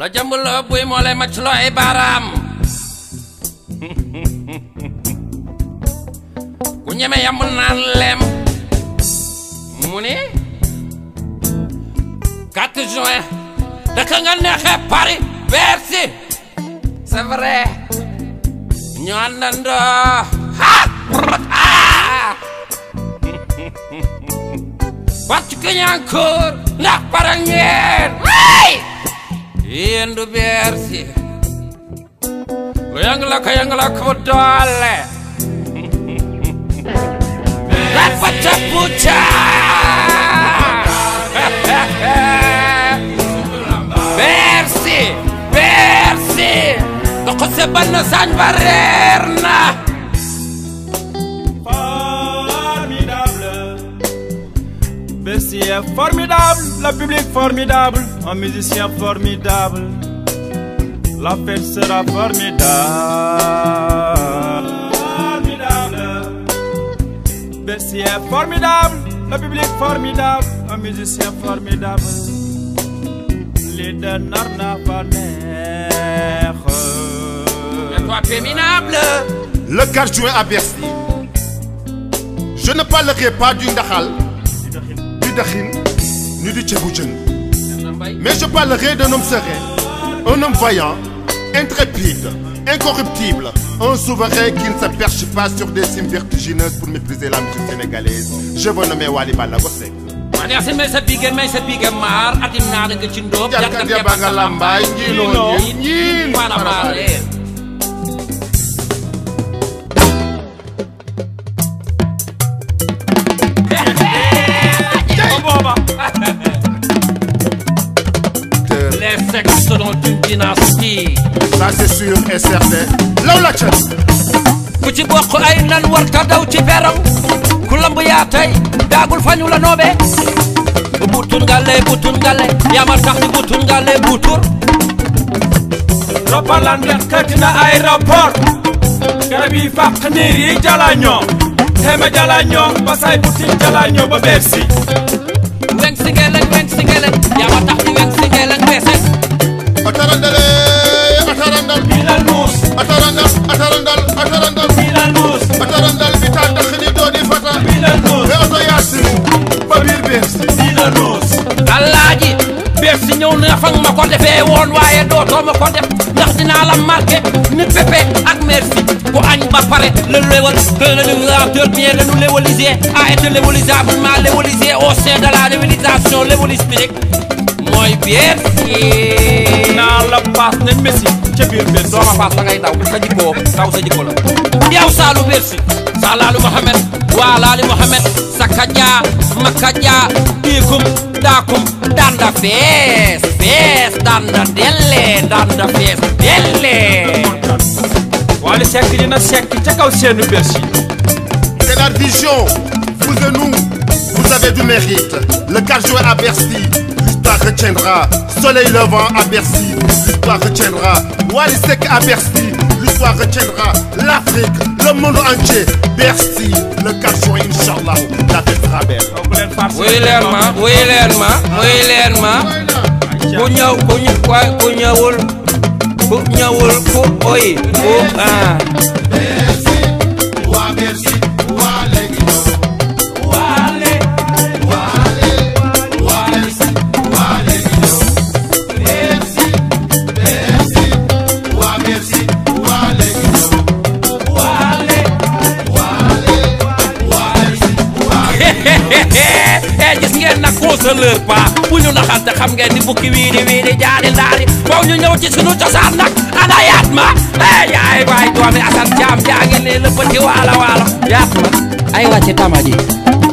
la jambuloo buy moo lay macc loo ay baaraam ku ñeme yamul naan lem mu ni 4 juin daka nga neexee Paris Bercy c'est vrai ñu àndandoo ah wàcc Kañankoor ndax pare ngeen ay yéen du Bercy ku yëngu la ko yëngu la ko doole dafa cappu Bercy Bercy doxo se bann sañ ba reer na Formidable. Bercy est formidable, le public formidable, un musicien formidable. La fête sera formidable. Formidable. Bercy est formidable, le public formidable, un musicien formidable. Les deux narna fa neex. toi féminable Le 4 juin à Bercy, je ne parlerai pas du Ndahal, du Dakhin, ni du Tchéboudjen, mais je parlerai d'un homme serein, un homme vaillant, intrépide, incorruptible, un souverain qui ne se perche pas sur des cimes vertigineuses pour maîtriser la musique sénégalaise. Je veux nommer Wali Balago Seck. man yaa sin may sa bigé may sa bigé maar adim naa nga ci ndóob Jarka Diaba nga lambaay ñiinoo ñiin ñiin mana maale Booba. les sexes selon une dynastie Ça c'est sûr et certain. Law la ca ku ci bokk ay nan war ta daw ci beram ku lamb yaa tey daagul fañu la noobe bu butun ngale butun ngale yama tax di butun ngale butur Roppalaan yàkkati na aéroport garab yi fàq niir yi jalañoo teeme jalañoo ba say butin jalañoo ba Bercy weng si ngeleng weng si ngeleng yama tax di weng si ngeleng beese atarandale atarandal Bilal Mous atarandal atarandal atarandal Bilal Mous atarandal bi taa tax ni doo di fata Bilal Mous mais oto yaasin ba biir Bercy Bilal Mous alaaji Bercy ñëw na fa nga ma ko defee woon waaye dootoo ma ko def ndax dinaa la marqué ni Pépé ak merci ku añ ba pare le léwal que le lévelateur bien le nous lévalisé a été lévalisablement lévalisé au sein de la lévalisation lévalistique mooy Bercy naa la paas ne Messi ca biir Bercy doo ma paas da ngay daw sa jikkoo daw sa jikko la yow Saalu Bercy Salaalu Mohamed Waalaali Mohamed Sakaja Makaja Diikum Daakum Danda fees fees Danda delle Danda fees delle Wally Seck dina sekk ca kaw seenu Bercy C'est la vision. Vous et nous, vous avez du mérite. Le 4 juin à Bercy, l'histoire retiendra. Soleil levant à Bercy, l'histoire retiendra. Wally Seck à Bercy, l'histoire retiendra. L'Afrique, le monde entier. Bercy, le 4 juin, Inch'Allah, la fête sera belle. donc leen farce wuy leen ma wuy leen ma wuy leen ma ku ñëw ku ñu ku ñëwul ku ñëwul ku oy ku ah eh gis ngeen nag consoleur pas bu ñu naxante xam ngeen ni bukki wiiri wiiri jaari ndaari faw ñu ñëw ci sunu cosaan nag ana yaat ma eh yaay waay doomi asan jaam jaa ngi nii le petit waalo waalo yaat ma ay wàcce tama ji